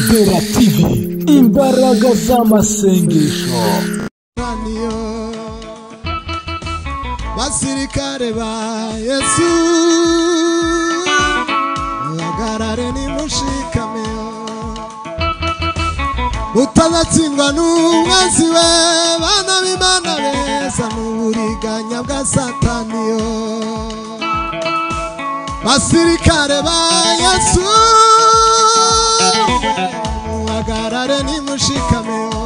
Zera TV imbaraga z'amasengesho Anio, basirikare ba yesu bagarare nimushikame mutazatsindwa n'umwanzi we bana b'imana beza mu buriganya bwa sataniyo basirikare ba yesu muhagarare nimushikameyo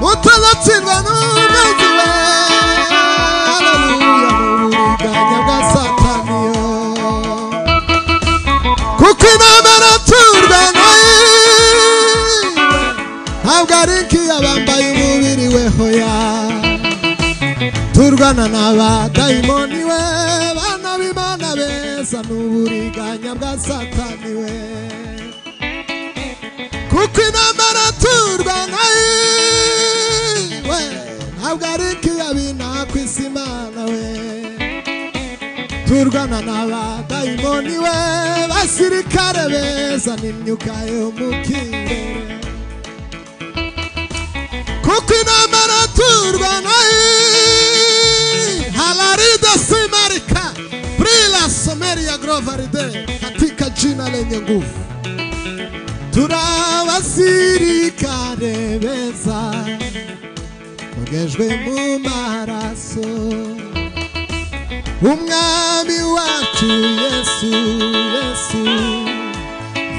mutazatsindwa n'umwanzi we haleluya mu buriganya bwa sataniyo kuko intambara turwanaye ntabwo ari nk'iyabambaye umubiri we hoya turwana n'abadayimoni we bana b'imana beza n'uburiganya bwa satani we kuko intambara turwanaye we ntabwo ari nk'iyabina ku isi imana we turwana n'abadayimoni we basirikare beza n'imyuka yo mu kirere kuko intambara turwana halarida simarika prila someri ya grovaride katika jina lenye nguvu turabasirikare beza bogejwe mu maraso umwami wacu yesu yesu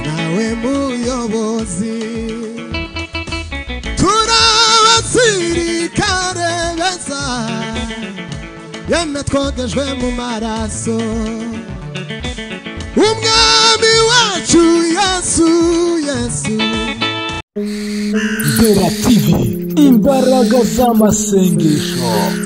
nawe muyobozi turabasirikare beza yemwe twogejwe mu maraso umwami wacu yesu yesu Zera TV imbaraga z'amasengesho